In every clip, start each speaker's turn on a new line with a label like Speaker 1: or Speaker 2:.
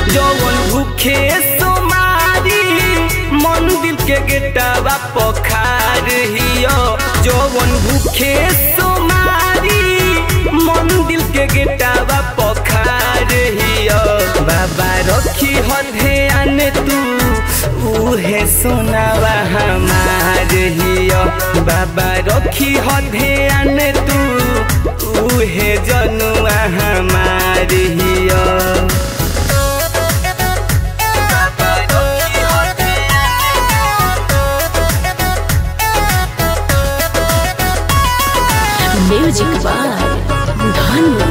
Speaker 1: जवन भूखे सोमारी मंदिर के गेटवा पखार हियो जवन भूखे सोमारी मंदिर के गेटवा पखार हियो बाबा रखी हो ध्यान तू उहे सोनावा हमार हियो बाबा रखी हो ध्यान तू उहे जनुआ हमार हियो
Speaker 2: म्यूजिक बाय धनु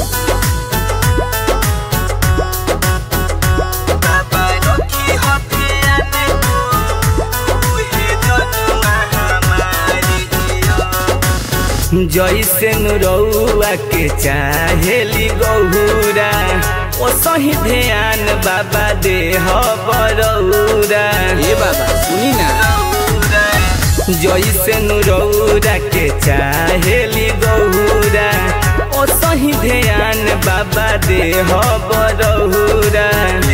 Speaker 1: जैसे नुरौआ के चाहेली गौरा ओ सही ध्यान बाबा दे बरौरा
Speaker 3: ए बाबा सुनी ना
Speaker 1: जैसे नुरौरा के चाहेली गौरा ओ सही ध्यान बाबा दे बरौरा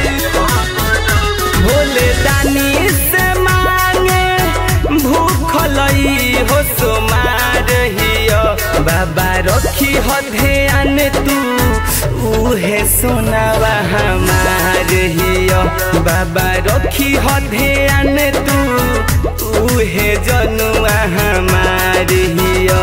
Speaker 1: भोले दानी से मांगे भूखलई हो सोमार हियो बाबा रखी हो ध्यान तू उहे सोनावा हमार हियो बाबा रखी हो ध्यान तू उहे जनुआ हमार हियो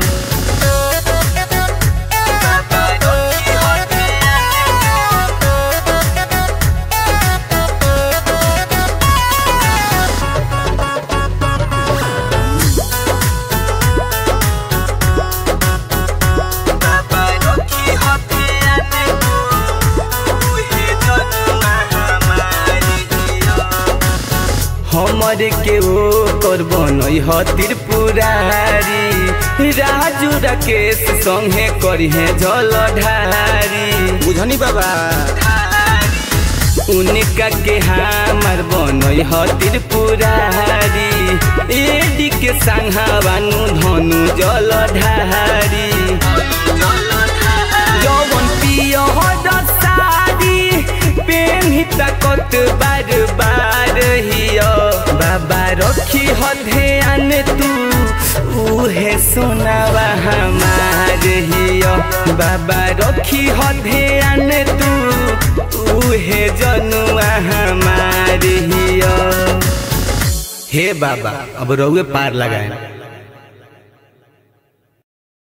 Speaker 1: हमर के ओ तोर बनई ह त्रिपुरारी राजू राकेश संगे करिहे जल ढारी
Speaker 3: बुझनी बाबा
Speaker 1: उनका के हमार बनई ह त्रिपुरारी एडी के संघावानु धनु जल ढारी जवन पियो सारी पेन्ही तकत बार बार हियो बाबा रखी हो ध्यान तू उहे सोनावा हमार हियो बाबा रखी हो ध्यान तू उहे जनुआ हमार हियो
Speaker 3: हे बाबा अब रउए पार लगाए